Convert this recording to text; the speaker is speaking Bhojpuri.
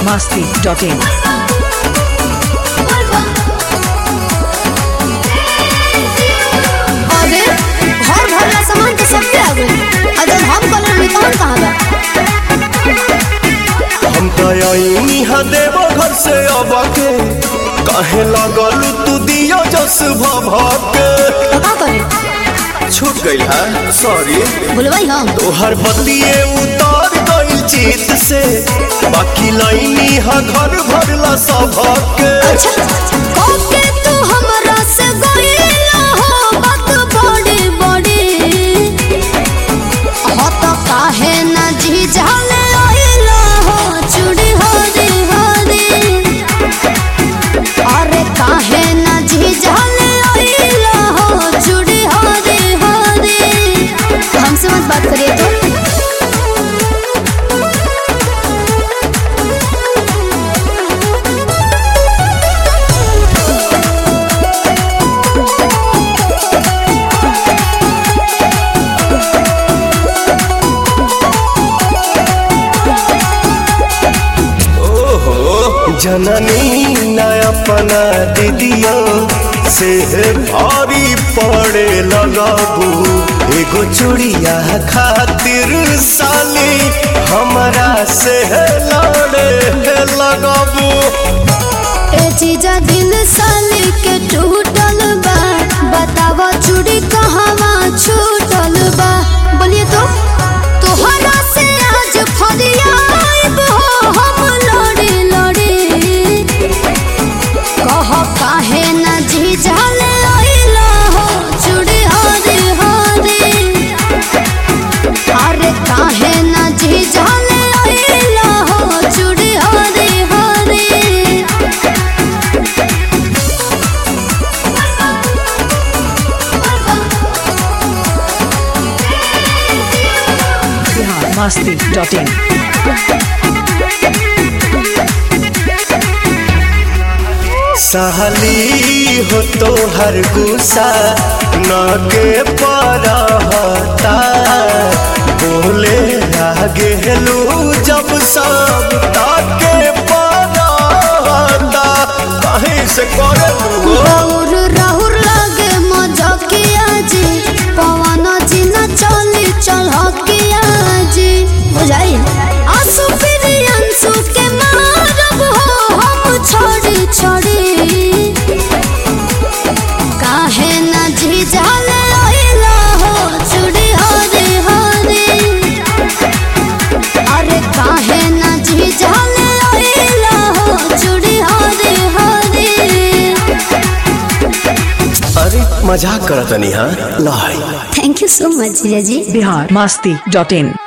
masti.in. अरे घर भरला सामान तो सबके आ गइल आ जब हम कलर में कौन कहाँ बा हम तयनी हा देव घर से अब के कहे लगल तू दियो जस भभके तो का करे छूट गइल है सॉरी बोलवाई हम तोहर बतिए उतार गइल चित से बाकी लाइनी हा घर भरला सबके अच्छा ओके तू हमरा से गइला हो बात बड़ी बड़ी हो तो काहे ना जी जाले आइला हो चूड़ी हो रे हो रे अरे काहे ना जी जाले आइला हो चूड़ी हो रे हो रे हमसे मत बात करिए तो ओहो जननी न अपना दीदिया से भारी पड़े लगाबू एगो चूड़िया खातिर साली हमरा से लड़े लगाबू ए चीजा दिल साली के टूटल बा बतावा चूड़ी कहवा छूटल बा बोलिए तो तोहरा से आज फरियाब हो हम लड़ी लड़ी कह काहे ना जी जाले आइला हो चूड़ी हरी हरी अरे काहे ना जी जाले आइला हो चूड़ी हरी हरी Bihar masti.in. सहली हो तो हर गुस्सा न के परहता बोले आगे हेलू जब सब ताके परहता कहीं से करे राहुर राहुर लागे मजकिया जी पवन जी न चली चलकिया जी बुझाई आंसू फिर अंसू के मारब हो हम छोड़ी छोड़ी काहे न जी जाले आइला हो चूड़ी हरी हरी अरे काहे न जी जाले आइला हो चूड़ी हरी हरी अरे मजाक करतनी हाँ लाई थैंक यू सो मच जीजा जी Bihar masti.in.